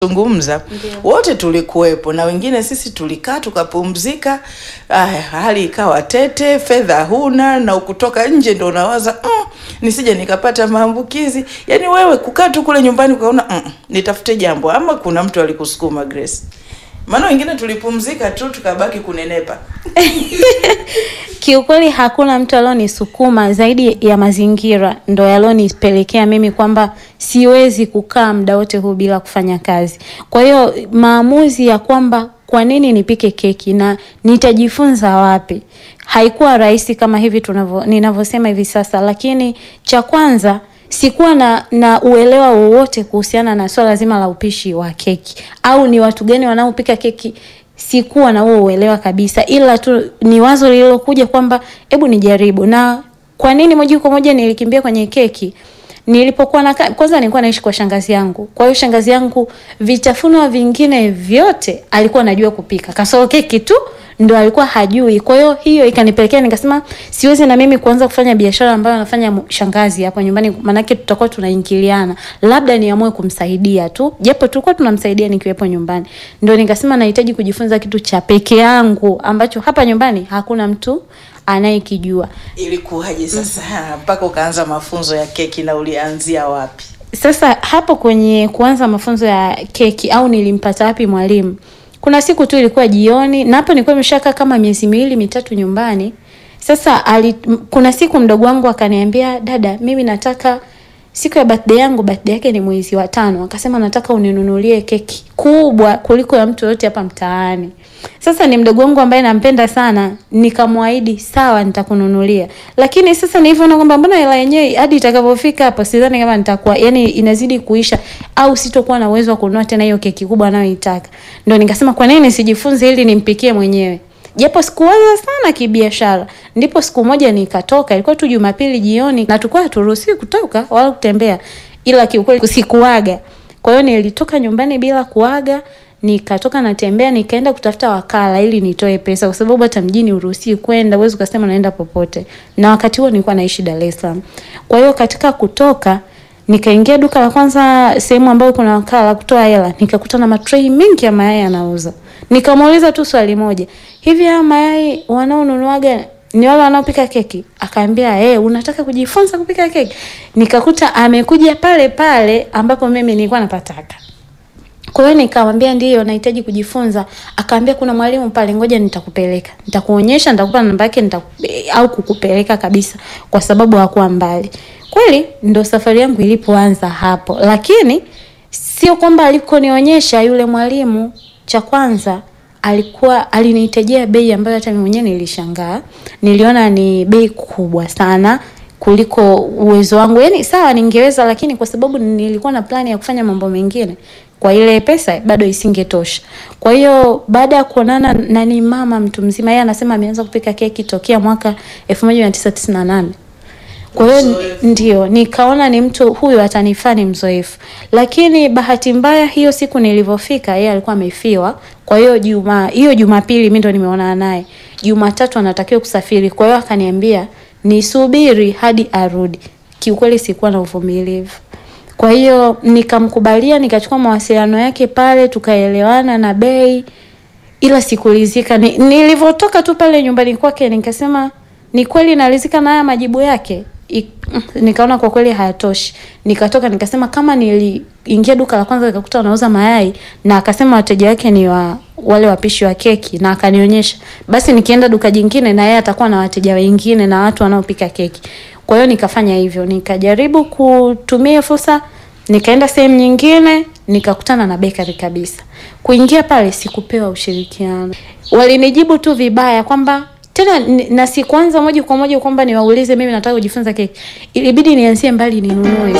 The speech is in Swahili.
zungumza wote tulikuwepo na wengine sisi tulikaa tukapumzika. Aya, hali ikawa tete, fedha huna na ukutoka nje ndo unawaza mm, nisije nikapata maambukizi. Yani wewe kukaa tu kule nyumbani ukaona mm, nitafute jambo ama kuna mtu alikusukuma Grace? Maana wengine tulipumzika tu tukabaki kunenepa. Kiukweli hakuna mtu alionisukuma zaidi ya mazingira ndo yalionipelekea mimi kwamba siwezi kukaa muda wote huu bila kufanya kazi. Kwa hiyo maamuzi ya kwamba kwa nini nipike keki na nitajifunza wapi haikuwa rahisi kama hivi tunavyo ninavyosema hivi sasa, lakini cha kwanza sikuwa na, na uelewa wowote kuhusiana na swala zima la upishi wa keki au ni watu gani wanaopika keki sikuwa na huo uelewa kabisa, ila tu ni wazo lililokuja kwamba hebu nijaribu. Na kwa nini moja kwa moja nilikimbia kwenye keki? Nilipokuwa na kwanza, nilikuwa naishi kwa shangazi yangu. Kwa hiyo shangazi yangu vitafunwa vingine vyote alikuwa anajua kupika, kasoro keki tu ndo alikuwa hajui. Kwa hiyo hiyo ikanipelekea nikasema, siwezi na mimi kuanza kufanya biashara ambayo anafanya shangazi hapo nyumbani, manake tutakuwa tunaingiliana, labda niamue kumsaidia tu, japo tulikuwa tunamsaidia nikiwepo nyumbani. Ndo nikasema nahitaji kujifunza kitu cha peke yangu ambacho hapa nyumbani hakuna mtu anayekijua. Ilikuwaje sasa mpaka ukaanza mafunzo ya keki na ulianzia wapi? Sasa hapo kwenye kuanza mafunzo ya keki au nilimpata wapi mwalimu? Kuna siku tu ilikuwa jioni na hapo nilikuwa nimeshakaa kama miezi miwili mitatu nyumbani. Sasa ali, kuna siku mdogo wangu akaniambia, dada, mimi nataka siku ya birthday yangu, birthday yake ni mwezi wa tano, akasema nataka uninunulie keki kubwa kuliko ya mtu yote hapa mtaani. Sasa ni mdogo wangu ambaye nampenda sana, nikamwahidi sawa, nitakununulia. Lakini sasa nilivyoona kwamba mbona hela yenyewe hadi itakapofika hapo sidhani kama nitakuwa, yani inazidi kuisha au sitokuwa na uwezo wa kununua tena hiyo keki kubwa anayoitaka. Ndio nikasema kwa nini nisijifunze ili nimpikie mwenyewe. Japo sikuwaza sana kibiashara. Ndipo siku moja nikatoka, ilikuwa tu Jumapili jioni na tulikuwa haturuhusiwi kutoka wala kutembea. Ila kiukweli sikuaga. Kwa hiyo nilitoka nyumbani bila kuaga, nikatoka natembea, nikaenda kutafuta wakala ili nitoe pesa kwa sababu hata mjini uruhusiwi kwenda, uwezi ukasema naenda popote. Na wakati huo nilikuwa naishi Dar es Salaam. Kwa hiyo katika kutoka nikaingia duka la kwanza sehemu ambayo kuna wakala kutoa hela, nikakuta na matrei mengi ya mayai yanauza. Nikamuuliza tu swali moja, hivi haya mayai wanaonunuaga ni wale wanaopika keki? Akaambia eh, hey, unataka kujifunza kupika keki? Nikakuta amekuja pale pale ambapo mimi nilikuwa napataka. Kwa hiyo nikamwambia ndiyo, nahitaji kujifunza. Akaambia kuna mwalimu pale, ngoja nitakupeleka, nitakuonyesha, nitakupa namba yake, nitaku au kukupeleka kabisa, kwa sababu hakuwa mbali. Kweli ndo safari yangu ilipoanza hapo, lakini sio kwamba alikonionyesha yule mwalimu, cha kwanza alikuwa alinihitajia bei ambayo hata mimi mwenyewe nilishangaa. Niliona ni bei kubwa sana kuliko uwezo wangu. Yaani sawa ningeweza, lakini kwa sababu nilikuwa na plani ya kufanya mambo mengine, kwa ile pesa bado isingetosha. Kwa hiyo baada ya kuonana na ni mama mtu mzima, yeye anasema ameanza kupika keki tokea mwaka 1998. Kwa hiyo ndio nikaona ni mtu huyu atanifaa, ni mzoefu. Lakini bahati mbaya hiyo siku nilivyofika, yeye alikuwa amefiwa. Kwa hiyo juma hiyo Jumapili mimi ndo nimeonana naye. Jumatatu anatakiwa kusafiri. Kwa hiyo akaniambia nisubiri hadi arudi. Kiukweli sikuwa na uvumilivu. Kwa hiyo nikamkubalia, nikachukua mawasiliano yake pale, tukaelewana na bei, ila sikulizika. Ni, nilivyotoka tu pale nyumbani kwake nikasema ni kweli nalizika na haya majibu yake. I, nikaona kwa kweli hayatoshi. Nikatoka nikasema kama niliingia duka la kwanza nikakuta wanauza mayai na akasema wateja wake ni wa wale wapishi wa keki na akanionyesha, basi nikienda duka jingine na yeye atakuwa na wateja wengine na watu wanaopika keki. Kwa hiyo nikafanya hivyo, nikajaribu kutumia fursa, nikaenda sehemu nyingine nikakutana na bakery kabisa. Kuingia pale sikupewa ushirikiano, walinijibu tu vibaya kwamba tena na sikuanza moja kwa moja kwamba niwaulize mimi nataka kujifunza keki, ilibidi nianzie mbali ninunue